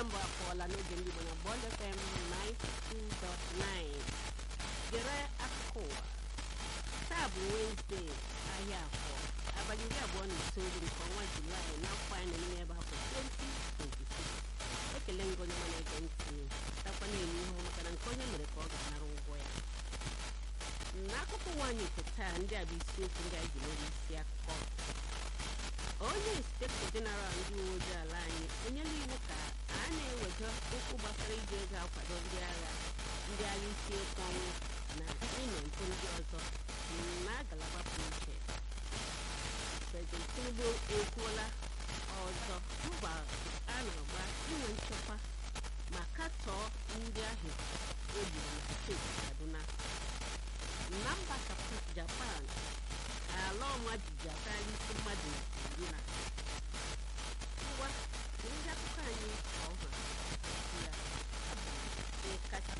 mbụ akpọọla n'oge ndị Igbo na Bond FM 92.9 gere akụkọ ụwa taa bụ Wenesde ahịa afọ abalị iri abụọ na itoolu nke ọnwa Julaị n'afọ anyị nọ n'ime ebe afọ 2026 ekele ngị onye mana ege ntị takwa na-eme ihe maka na nke onye mere ka ọ ga-anara ụgwọ ya n'akụkọ nwaanyị nke taa ndị a bụ isiokwu ndị anyị ji mere isi akụkọ onye inspektọ jeneral ndị uwe ojii ala anyị enyela iwu ka a na-ewega okwu gbasara iji ego akwado ndị agha ndị agha isi ekwu ọnwụ na ịnọ mpụ ndị ọzọ na ngalaba pụrụ iche prezident tinubu ekwuola ọzọ mba a na-agba inwe nchekwa ma katọọ ndị ahụ egburu na steeti kaduna na mba japan ala ọma jiji akarịa isi mmadụ iri na ngwa ndị akụkọ anyị ọha ya ịkacha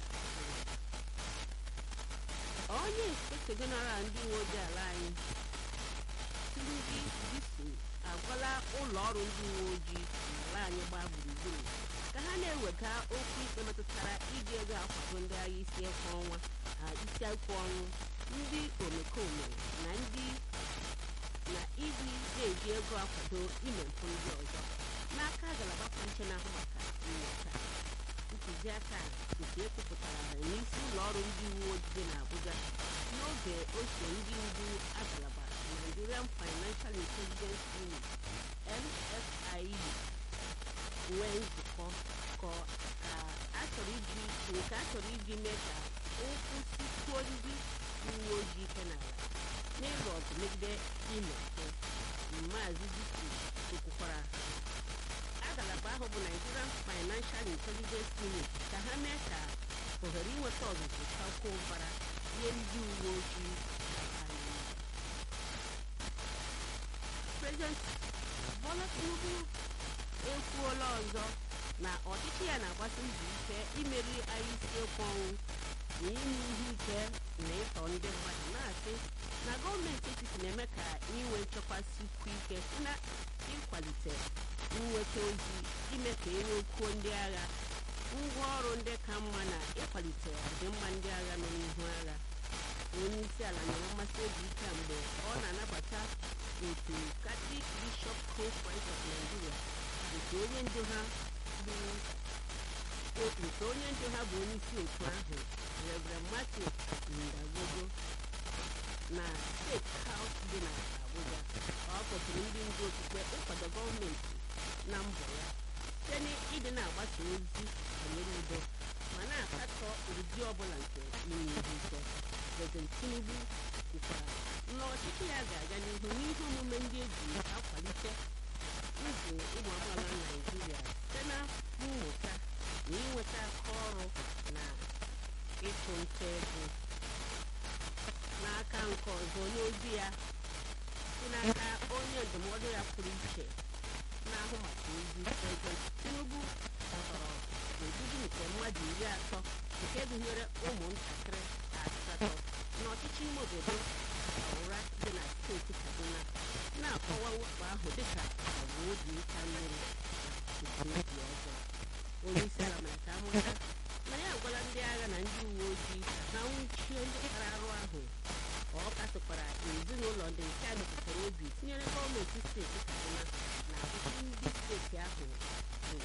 onye inspektọ jeneral ndị uwe ojii ala anyị Tunji Disu agwala ụlọ ọrụ ndị uwe ojii n'ala anyị gbaa gburugburu ka ha na-ewega okwu ikpe metụtara iji ego akwado ndị agha isi ekwe ọnwa isi ekwe ọnụ ndị omekome na ndị na iji na-eji ego akwado ime mpụ ndị ọzọ n'aka ngalaba pụrụ na-ahụ maka nyocha ntụziaka nke ekwupụtara n'isi ụlọ ọrụ ndị uwe ojii na Abuja n'oge oche ndị ndu agalaba Nigerian Financial Intelligence Unit NFIU nwee nzukọ ka achọrọ iji nke a chọrọ iji mee ka ụkwụ sikwuo ndị uwe ojii ike n'ala n'ịlụ ọgụ megide ime mpụ Maazị Disu kwukwara ngalaba ahụ bụ Nigerian Financial Intelligence Unit ka ha mee ka ohere inweta ọzụzụ kakwuo ụbara nye ndị uwe ojii President Bola Tinubu ekwuola ọzọ na ọchịchị ya na-agbasi mbọ ike imeri agha isi ekwe ọnwụ na ime ihe ike na ịtọ ndị mmadụ na-asị na gọọmenti etiti na-eme ka inwe nchekwa sikwu ike si na ịkwalite nweta ozi ime ka enwekwuo ndị agha ngwa ọrụ ndị ka mma na ịkwalite ọdịmma ndị agha nọ n'ihu agha onye isi ala nyere mmasị obi ike mgbe ọ na-anabata otu Catholic Bishop Conference of Nigeria nke onye ndu ha bụ nke onye ndu ha bụ onye isi otu ahụ Reverend Matthew Ndagogo na steeti House dị na Abuja ọ kpọtụrụ ndị ndu okpukpe ịkwado gọọmenti na mbọ ya site n'ịdị na-agbasa ozi banyere udo ma na-akatọ ụdị ọbụla nke ime ihe ike President Tinubu kwukwara na ọchịchị ya ga-aga n'ihu n'ihe omume ndị eji akwalite ndụ ụmụ amaala Naijiria site na mmụta na inweta aka ọrụ na ịtụ nta ego n'aka nke ọzọ n'ozi ya si n'aka onye ndụmọdụ ya pụrụ iche na-ahụ maka ozi President Tinubu kpọtọrọ n'obibi nke mmadụ iri atọ nke gụnyere ụmụntakịrị asatọ n'ọchịchị ime obodo Aura dị na steeti Kaduna na-akọwa mwakpo ahụ dịka ọgụ obi ịta mmiri obi ọzọ onye isi ala mere ka amụta na ya agwala ndị agha na ndị uwe ojii ka ha nwụchie ndị kpara arụ ahụ ọ kasịkwara ezinụlọ ndị nke a metụtara obi tinyere gọọmenti steeti Kaduna na ọtụtụ ndị steeti ahụ bụ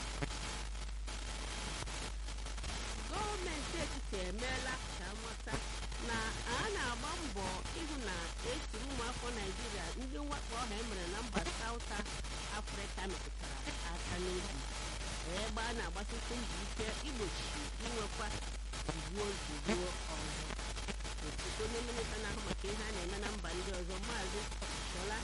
gọọmenti etiti emeela ka amata na a na-agba mbọ ịhụ na etiri ụmụafọ naijiria ndị mwakpo ọha emere na mba South Afrịka metụtara aka n'obi ebe a na-agbasịkwu mbọ ike igbochi inwekwa zuo zuruo ọzọ osote onye minista na-ahụ maka ihe a na-eme na mba ndị ọzọ maazị Shola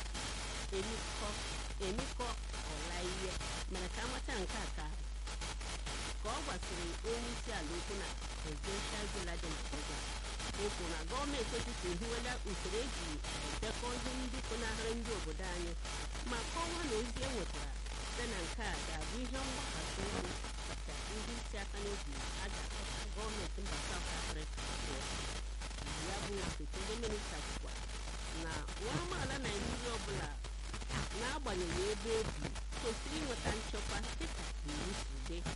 Emiko Ọlaihe mere ka amata nke a ka ka ọ gbasiri onye isi ala okwu na presidential villa dị n'Abuja o kwuru na gọọmenti etiti ehiwela usoro eji edekọ ihe ndị pụnahịrị ndị obodo anyị ma kọwaa na ozi e nwetara site na nke a ga-abụ ihe mgbakasị ihu kacha ndị isi aka n'obi a ga-akọta gọọmenti mba South Africa ya bụ osote ndị minista kwukwa na nwa amaala Naijiria ọbụla n'agbanyeghị ebe o bi kwesịrị inweta nchekwa dịka iwu si dị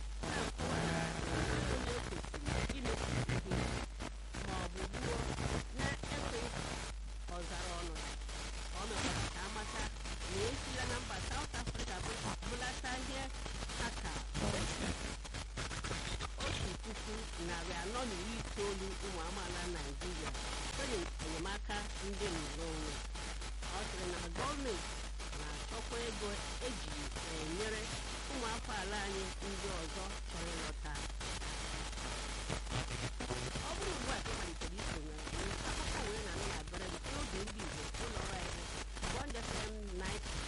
ndị nnọrọ onwe ọ sịrị na gọọmenti na-achọkwa ego eji enyere ụmụ afọ ala anyị ndị ọzọ chọrọ ịlọta ọ bụrụ ugbu a ka ị malitere isonye anyị akụkọ wee na-anụ na-abịara gị n'oge ndị Igbo ụlọ ọrụ anyị Bond FM 92.9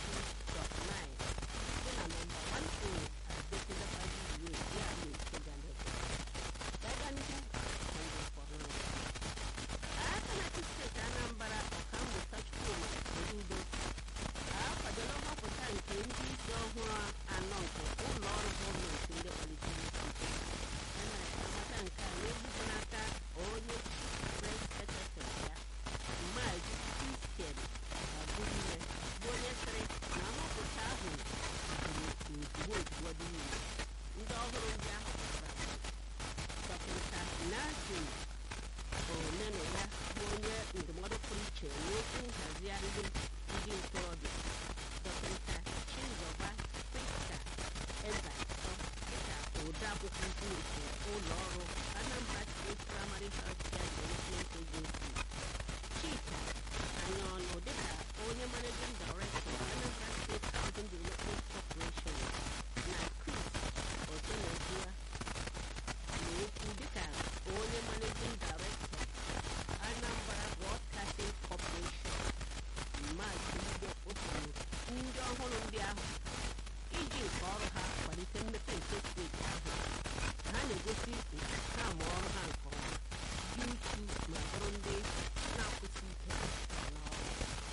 dị na nọmba 10 Adekunlefaji Way ya na Ikeja Lagos gaa n'ihu ka ndị fọrọ aka na-achị steeti Anambra ọkammụta Chukwuma Soludo akwadola nhọpụta nke ndị isi ọhụrụ anọ nke ụlọ ọrụ gọọmenti ndị kwalitere ikike a na-amata nke a na-ebubo n'aka onye pres sekretarị ya Maazị Christian Abụime bụ onye sịrị na nhọpụta ahụ bụ ozugbo ozugbo dị niile ndị ọhụrụ ndị ahụ dọkịta Nazim Omenụya bụ onye ndụmọdụ pụrụ iche n'okwu nhazigharị ndị ntorobịa dọkịta Chizọba Prista Ezeato dịka odeakwụkwọ ukwu nke ụlọ ọrụ Anambra State Primary Health Care Development Agency Chika Anyaọnụ dịka onye Managing Director Anambra State Housing Development Corporation na Chris Otenezua na-ekwu dịka onye Managing Director Anambra Broadcasting Corporation Maazị Igbo Otoro ndị ọhụrụ ndị ahụ iji nke ọrụ ha kwalite mmepe nke steeti ahụ ha na-egosi ha ma ọrụ ha nke ọma dị uchu ma bụrụ ndị na-akwụsị ike n'ọrụ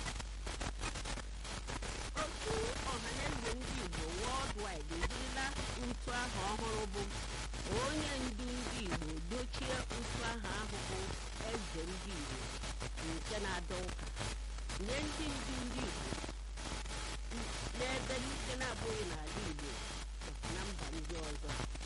otu ọhaneze ndị Igbo worldwide ejirila utu aha ọhụrụ bụ onye ndu ndị Igbo dochie utu aha ahụ bụ eze ndị Igbo nke na-adọ ụka nye ndị ndu ndị Igbo n'ebe nke na-abụghị n'ala Igbo nakwa na mba ndị ọzọ